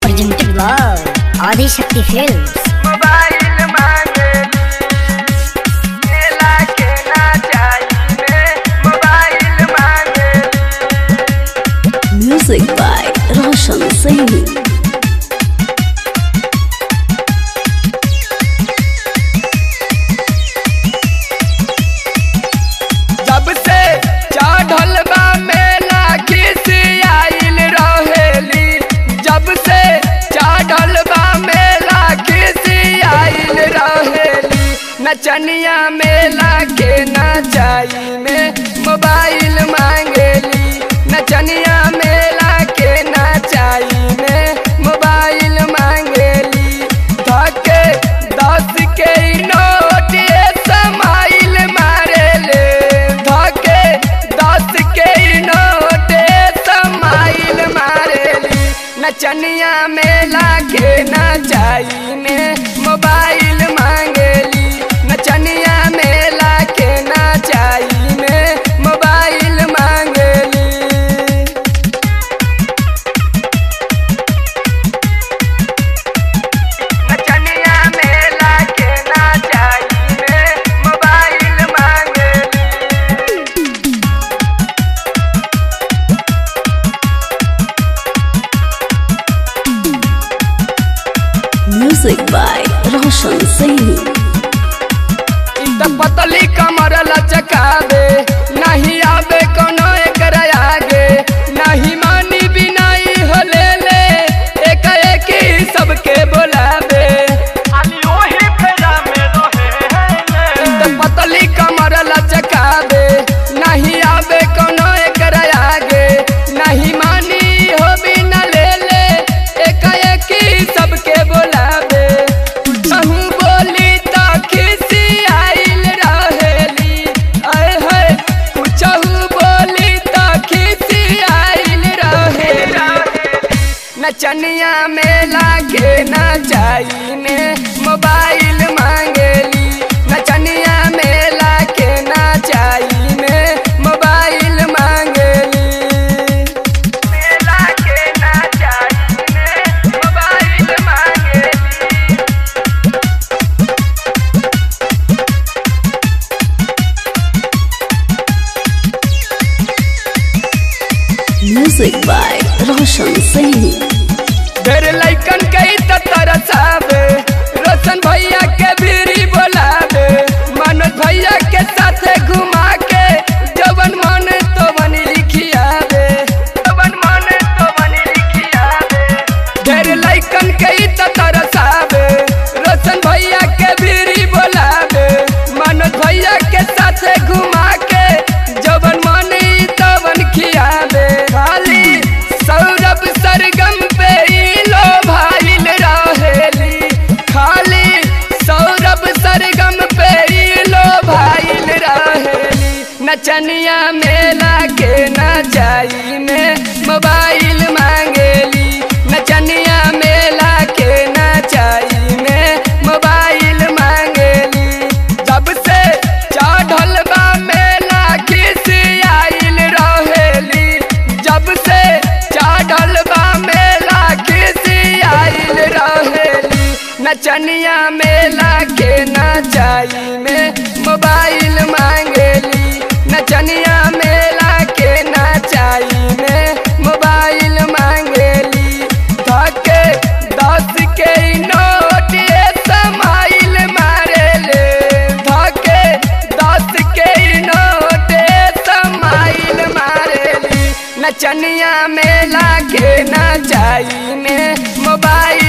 presented by Adi Shakti Films. Mobile मांगेली मेला के ना जाई में मोबाइल मांगेली Music by Roshan Saini. जब से चढ़ल बा मेला खिसियाइल रहेली जब से चढ़ल बा मेला खिसियाइल रहेली नचनिया मेला के नचाई में मोबाइल मांगेली नचनिया मेला के नचाई में मोबाइल मांगेली धके दस के नोट ये समाइल मारेले धके दस के नोट ये समाइल मारेली नचनिया मेला के नचाई में मोबाइल मांगेली नचनिया मेला के नचाई में मोबाइल मांगेली नचनिया मेला के ना जाई में मोबाइल मांगेली Music by Roshan Saini. इ त पतली कमर लचकावे नहीं आवे कोनो एकर आगे नहीं मानी बिनाई होले ले एक एक ही सबके बोलावे खाली ओही फेरा में रहे इ त पतली कमर लचकावे नहीं आवे कोनो एकर आगे नहीं मानी हो बिना ले ले एक एक ही सबके बोलावे कहूँ बोली तो खिसी आइल रहेली आए है कुछहू बोली तो खिसी आइल रहेली नचनिया मेला के नचाई में मोबाइल मांगेली नचनिया मेला के नचाई में मोबाइल मांगेली मेला के नचाई में मोबाइल मांगेली Music by Roshan Saini. ढेर लैकन के त तरसावे रोशन भैया के बीरी बोलावे मनोज भैया के साथे घुमा के जवन मन तो बनी लिखियावे जवन मन तो बनी लिखियावे ढेर लैकन के त तरसावे रोशन भैया के बीरी बोलावे मनोज भैया के साथे घुमा के जवन मन तो बन खियावे खाली सौरभ सरगम पे ई लो भाइल रहेली खाली सौरभ सरगम पे ई लो भाइल रहेली नचनिया मेला के नचाई में मोबाइल मांगेली नचनिया मेला के नचाई में मोबाइल मांगेली जब से चढ़ल बा मेला खिसियाइल रहेली जब से चढ़ल बा मेला खिसियाइल रहेली नचनिया मेला के नचाई में मोबाइल मांगेली नचनिया मेला के नचाई में मोबाइल मांगेली धके दस के नोट ये समाइल मारेले धके दस के नोट ये समाइल मारेली नचनिया मेला के नचाई में मोबाइल